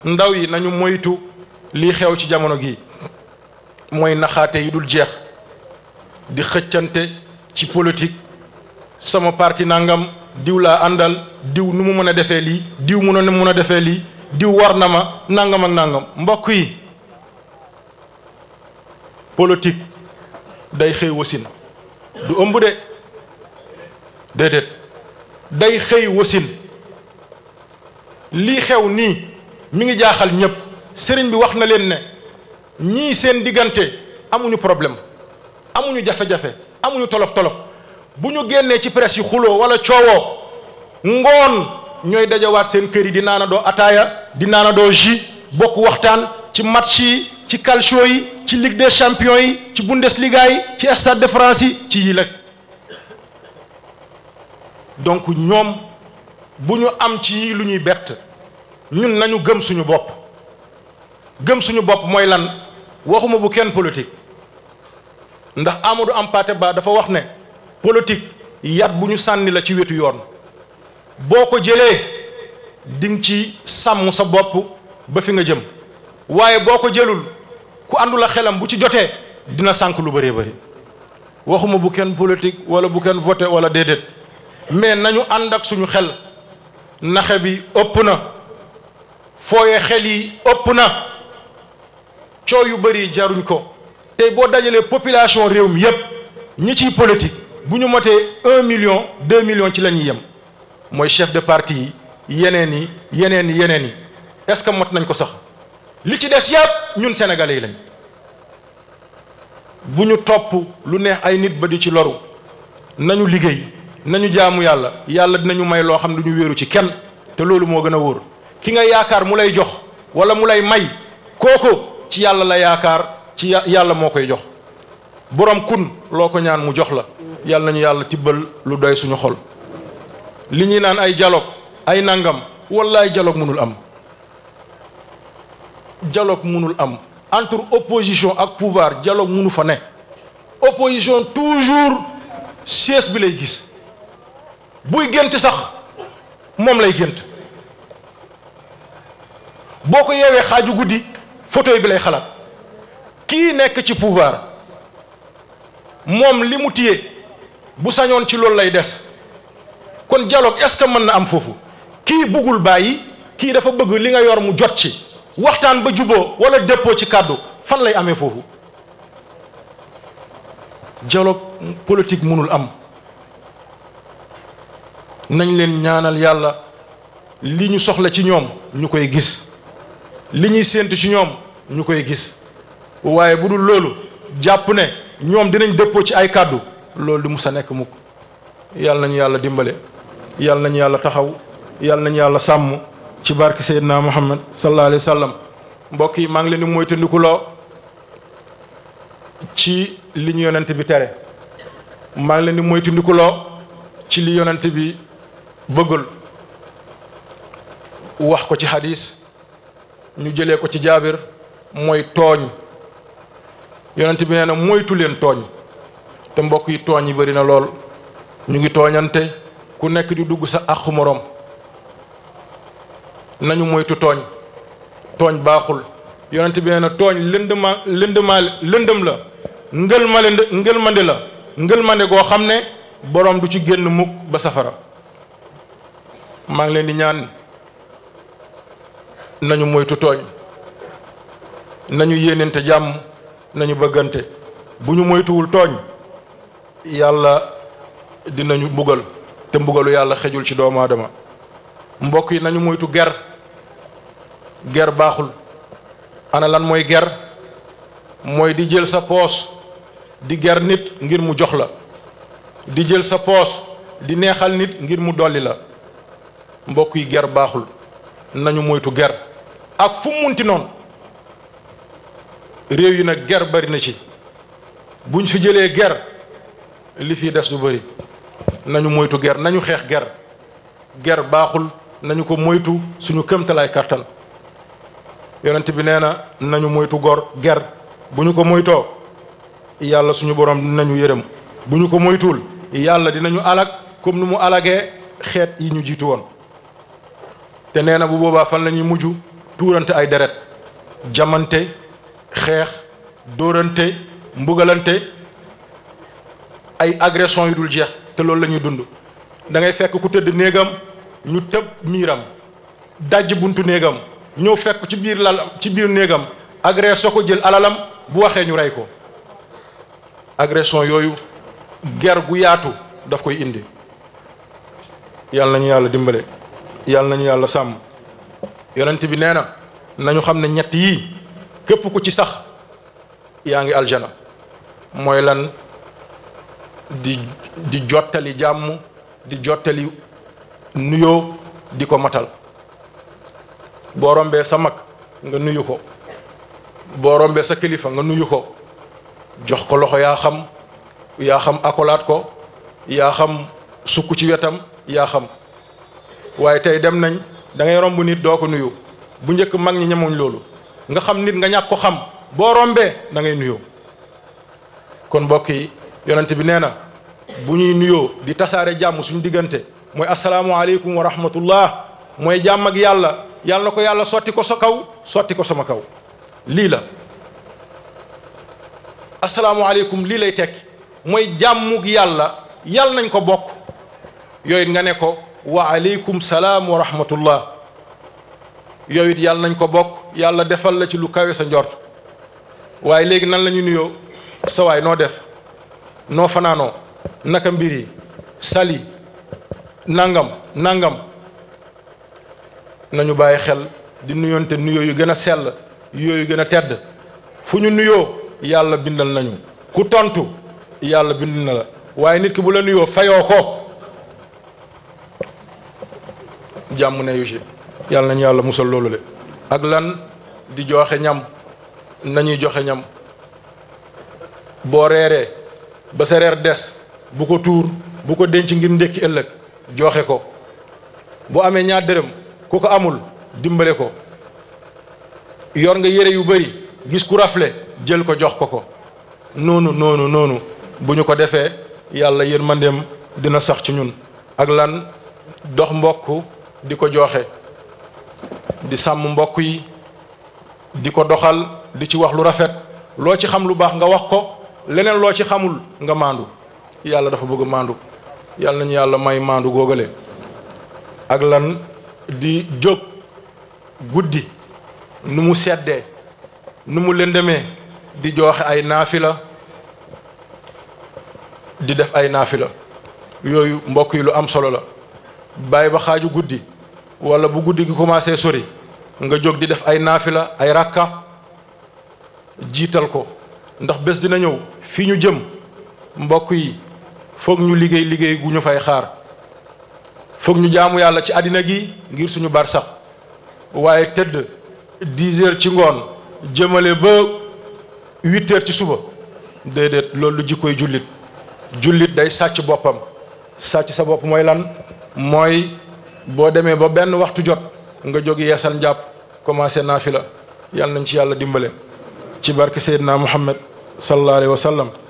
ndaw yi nañu moytu lii xew ci jamono gi mooy naxaate yi dul jeex di xëccante ci politique sama parti nangam diw laa àndal diw nu mu mën a defee lii diw mun a mun a defee lii diw war na ma nangam ak nangam mbokk yi politique day xëy wasin du ëmb de déedéet day xëy wasin lii xew nii mi ngi jaaxal ñëpp sëriñ bi wax na leen ne ñii seen diggante amuñu problème amuñu jafe-jafe amuñu tolof-tolof bu ñu génnee ci presse yi xuloo wala coowoo ngoon ñooy dajawaat seen kër yi di naana doo ataaya di naana doo jus bokk waxtaan ci match yi ci calcio yi ci ligue des champions yi ci bundesliga yi ci stade de France yi ci yi rek donc ñoom bu ñu am ci yii lu ñuy bett ñun nañu gëm suñu bopp gëm suñu bopp mooy lan waxuma bu kenn politique ndax Amadou Hampâté Bâ dafa wax ne politique yat bu ñu sànni la ci wetu yoon boo ko jëlee di nga ci sàmm sa bopp ba fi nga jëm waaye boo ko jëlul ku àndul a xelam bu ci jotee dina sànk lu bëree bëri waxuma bu kenn politique wala bu kenn voté wala déedéet mais nañu ànd ak suñu xel naxe bi ëpp na fooye xel yi ëpp na coow yu bëri jaruñ ko tey boo dajalee population réew mi yépp ñi ciy politique bu ñu motee un million deux millions ci la ñuy yem mooy chef de parti yi yeneen yi yeneen yi yeneen yi est-ce que mot nañ ko sax li ci des yépp ñun sénégalais yi lañ bu ñu topp lu neex ay nit ba di ci loru nañu liggéey nañu jaamu yàlla yàlla dinañu may loo xam ne du ñu wéeru ci kenn te loolu moo gën a wóor ki nga yaakaar mu lay jox wala mu lay may kooku ci yàlla la yaakaar ci yàlla moo koy jox borom kun loo ko ñaan mu jox la yàlla nañu yàlla tibbal lu doy suñu xol li ñuy naan ay dialogue ay nangam wallaay dialogue mënul am dialogue mënul am entre opposition ak pouvoir dialogue mënu fa ne opposition toujours siège bi lay gis buy gént sax moom lay gént boo ko yeewee xaaju guddi fauteuil bi lay xalaat kii nekk ci pouvoir moom li mu téye bu sañoon ci loolu lay des kon dialogue est-ce que mën na am foofu kii bëggul bàyyi kii dafa bëgg li nga yor mu jot ci waxtaan ba juboo wala déppoo ci kàddu fan lay amee foofu dialogue politique mënul am nañ leen ñaanal yàlla li ñu soxla ci ñoom ñu koy gis li ñuy séentu ci ñoom ñu koy gis waaye bu dul loolu jàpp ne ñoom dinañ dëppoo ci ay kàddu loolu du mus a nekk mukk yàlla nañu yàlla dimbale yàlla nañu yàlla taxaw yàlla nañu yàlla sàmm ci barke Seydina Muhammad sallallahu alayhi wa sallam mbokk yi maa ngi leen di moytandikuloo ci li ñu yonent bi tere maa ngi leen di moytandikuloo ci li yonent bi bëggul wax ko ci hadis ñu jëlee ko ci jaabir mooy tooñ yonent bi nee na moytu leen tooñ te mbokk yi tooñ yi bëri na lool ñu ngi tooñante ku nekk di dugg sa àqu moroom nañu moytu tooñ tooñ baaxul yonent bi nee na tooñ lëndëma lëndëmaa lëndëm la ngël male ngël mande la ngël mande goo xam ne boroom du ci génn mukk ba safara maa ngi leen di ñaan nañu moytu tooñ nañu yéenante jàmm nañu bëggante bu ñu moytuwul tooñ yàlla dinañu mbugal te mbugalu yàlla xejul ci doomu aadama mbokk yi nañu moytu ger ger baaxul ana lan mooy ger mooy di jël sa poos di ger nit ngir mu jox la di jël sa poos di neexal nit ngir mu dolli la mbokk yi ger baaxul nañu moytu ger ak fu mu munti noonu réew yi nag ger bari na ci buñ fi jëlee ger li fi des du bari nañu moytu ger nañu xeex ger ger baaxul nañu ko moytu suñu këmtalaay kàttan yonent bi nee na nañu moytu gor ger bu ñu ko moytoo yàlla suñu borom dinañu yërëm bu ñu ko moytuwul yàlla dinañu alag comme nu mu alagee xeet yi ñu jiitu woon te nee na bu boobaa fan la ñuy mujj tuurante ay deret jamante xeex dóorante mbugalante ay agression yu dul jeex te loolu la ñuy dund da ngay fekk ku tëdd néegam ñu tëb miiram dajj buntu néegam ñëw fekk ci biir lal ci biir néegam agressé ko jël alalam bu waxee ñu rey ko agression yooyu ger gu yaatu daf koy indi yàlla nañu yàlla dimbale yàlla nañu yàlla sàmm yonent bi nee na nañu xam ne ñett yii képp ku ci sax yaa ngi aljana mooy lan di di jottali jàmm di jottali nuyoo di ko matal boo rombee sa mag nga nuyu ko boo rombee sa kilifa nga nuyu ko jox ko loxo yaa xam yaa xam akolaat ko yaa xam sukk ci wetam yaa xam waaye tey dem nañ da ngay romb nit doo ko nuyu bu njëkk mag ñi ñemuñ loolu nga xam nit nga ñàkk ko xam boo rombee da ngay nuyoo kon mbokk yi yonent bi nee na bu ñuy nuyoo di tasaare jàmm suñu diggante mooy asalaamualeykum wa rahmatullah mooy jàmm ak yàlla yàlla na ko yàlla sotti ko sa kaw sotti ko sama kaw lii la asalaamualeykum lii lay tekki mooy jàmmug yàlla yàlla nañ ko bokk yooyu nga ne ko wa aleykum salaam wa rahmatullah yooyu it yàlla nañ ko bokk yàlla defal la ci lu kawe sa njort waaye léegi nan la ñu nuyoo sa waay noo def noo fanaanoo naka mbir yi sali nangam nangam nañu bàyyi xel di nuyoonte nuyoo yu gën a sell yooyu gën a tedd fu ñu nuyoo yàlla bindal nañu ku tontu yàlla bind na la waaye nit ki bu la nuyoo fayoo ko jàmm ne yu ci yàlla nañu yàlla musal loolu le ak lan di joxe ñam nañuy joxe ñam boo reeree ba sa reer des bu ko tuur bu ko denc ngir ndékki ëllëg joxe ko bu amee ñaar dërëm ku ko amul dimbale ko yor nga yére yu bari gis ku rafle jël ko jox ko ko noonu noonu noonu bu ñu ko defee yàlla yërmandeem dina sax ci ñun ak lan dox mbokk di ko joxe di sàmm mbokk yi di ko doxal di ci wax lu rafet loo ci xam lu baax nga wax ko leneen loo ci xamul nga maandu yàlla dafa bëgg maandu yàlla nañu yàlla may maandu góogale ak lan di jóg guddi nu mu seddee nu mu lëndëmee di joxe ay naafila di def ay naafila yooyu mbokk yi lu am solo la bàyyi ba xaaju guddi wala bu guddi gi commencé sori nga jóg di def ay naafila ay rakka jiital ko ndax bés dina ñëw fii ñu jëm mbokk yi foog ñu liggéey liggéey gu ñu fay xaar foog ñu jaamu yàlla ci àddina gi ngir suñu bar sax waaye tëdd dix heures ci ngoon jëmale ba huit heures ci suba déedéet loolu lu jikkoy jullit jullit day sàcc boppam sàcc sa bopp mooy lan mooy boo demee ba benn waxtu jot nga jóg yeesal njàpp commencé naafila yàlla nañ ci yàlla dimbale ci barke Seydina Muhammad sallallahu alayhi wa sallam